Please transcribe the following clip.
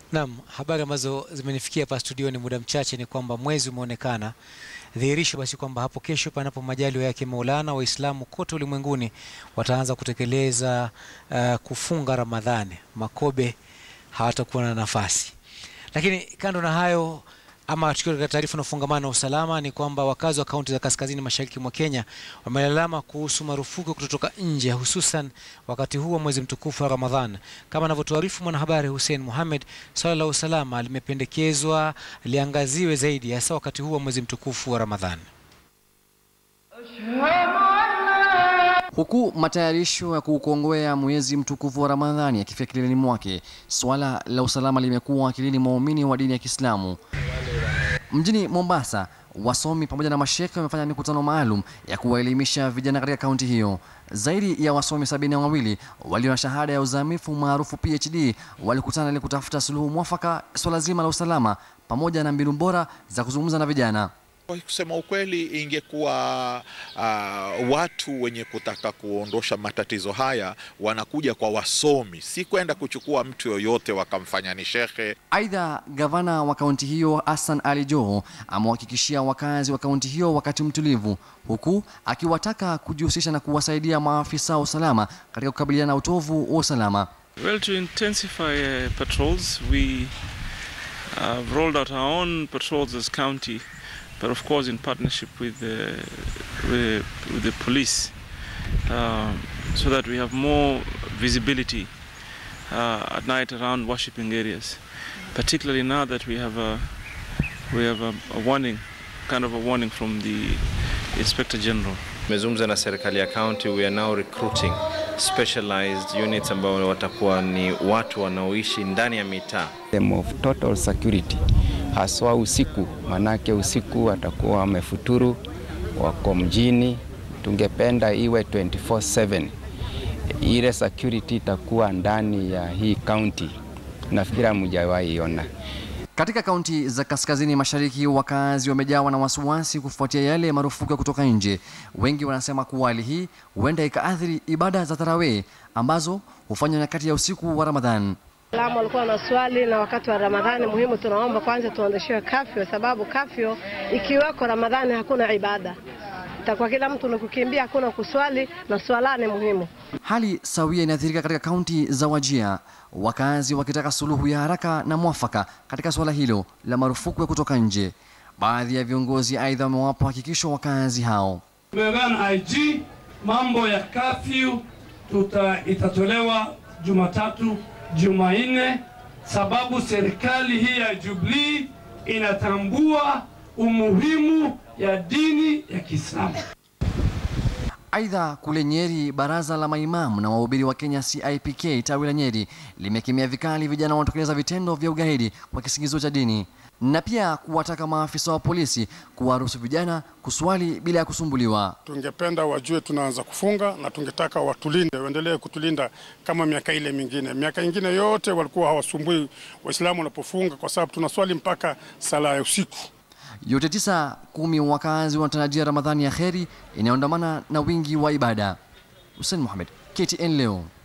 Naam, habari ambazo zimenifikia hapa studioni muda mchache ni kwamba mwezi umeonekana, dhihirisho basi kwamba hapo kesho, panapo majaliwa yake Maulana, Waislamu kote ulimwenguni wataanza kutekeleza uh, kufunga Ramadhani. Makobe hawatakuwa na nafasi. Lakini kando na hayo ama tukiwa katika taarifa na ufungamano na usalama ni kwamba wakazi wa kaunti za kaskazini mashariki mwa Kenya wamelalama kuhusu marufuku kutotoka nje hususan wakati huu wa mwezi mtukufu wa Ramadhan. Kama anavyotuarifu mwanahabari Hussein Mohamed, swala la usalama limependekezwa liangaziwe zaidi hasa wakati huu wa mwezi mtukufu wa Ramadhan. Huku matayarisho ya kuukongwea mwezi mtukufu wa Ramadhani yakifika kileleni mwake, swala la usalama limekuwa akilini mwa waumini wa dini ya Kiislamu. Mjini Mombasa, wasomi pamoja na mashekhe wamefanya mikutano maalum ya kuwaelimisha vijana katika kaunti hiyo. Zaidi ya wasomi sabini na wawili walio na shahada ya uzamifu maarufu PhD walikutana ili kutafuta suluhu mwafaka swala zima la usalama pamoja na mbinu bora za kuzungumza na vijana. Kwa kusema ukweli, ingekuwa uh, watu wenye kutaka kuondosha matatizo haya wanakuja kwa wasomi, si kwenda kuchukua mtu yoyote wakamfanya ni shekhe. Aidha, gavana wa kaunti hiyo Hassan Ali Joho amewahakikishia wakazi wa kaunti hiyo wakati mtulivu, huku akiwataka kujihusisha na kuwasaidia maafisa wa usalama katika kukabiliana na utovu wa usalama. Well, to intensify uh, patrols, we have rolled out our own patrols as county, but of course in partnership with the, with, with the police, uh, so that we have more visibility uh, at night around worshipping areas. Particularly now that we have a we have a, a warning, kind of a warning from the Inspector General. Tumezungumza na serikali ya county, we are now recruiting specialized units ambao watakuwa ni watu wanaoishi ndani ya mitaa. Them of total security haswa usiku, manake usiku watakuwa wamefuturu, wako mjini. Tungependa iwe 24/7 ile security itakuwa ndani ya hii county, nafikiri hamjawahi iona. Katika kaunti za kaskazini mashariki, wakazi wamejawa na wasiwasi kufuatia yale marufuku ya kutoka nje. Wengi wanasema kuwa hali hii huenda ikaathiri ibada za tarawih ambazo hufanywa nyakati ya usiku wa Ramadhan. Waislamu walikuwa na swali na wakati wa Ramadhani muhimu, tunaomba kwanza tuondoshewe kafyo, sababu kafyo ikiweko Ramadhani hakuna ibada, itakuwa kila mtu ni kukimbia, hakuna kuswali na swala ni muhimu. Hali sawia inaathirika katika kaunti za Wajia, wakazi wakitaka suluhu ya haraka na mwafaka katika suala hilo la marufuku ya kutoka nje. Baadhi ya viongozi aidha wamewapa hakikisho wakazi hao. Tumeungana IG, mambo ya kafyu tuta itatolewa Jumatatu, Jumanne, sababu serikali hii ya Jubilee inatambua umuhimu ya dini ya Kiislamu. Aidha, kule Nyeri, baraza la maimamu na wahubiri wa Kenya CIPK tawi la Nyeri limekemea vikali vijana wanaotekeleza vitendo vya ugaidi kwa kisingizio cha dini na pia kuwataka maafisa wa polisi kuwaruhusu vijana kuswali bila ya kusumbuliwa. Tungependa wajue tunaanza kufunga na tungetaka watulinde, waendelee kutulinda kama miaka ile mingine. Miaka ingine yote walikuwa hawasumbui Waislamu wanapofunga, kwa sababu tunaswali mpaka sala ya usiku. Yote tisa kumi wakazi wanatarajia Ramadhani ya kheri inayoandamana na wingi wa ibada. Hussein Mohamed, KTN leo.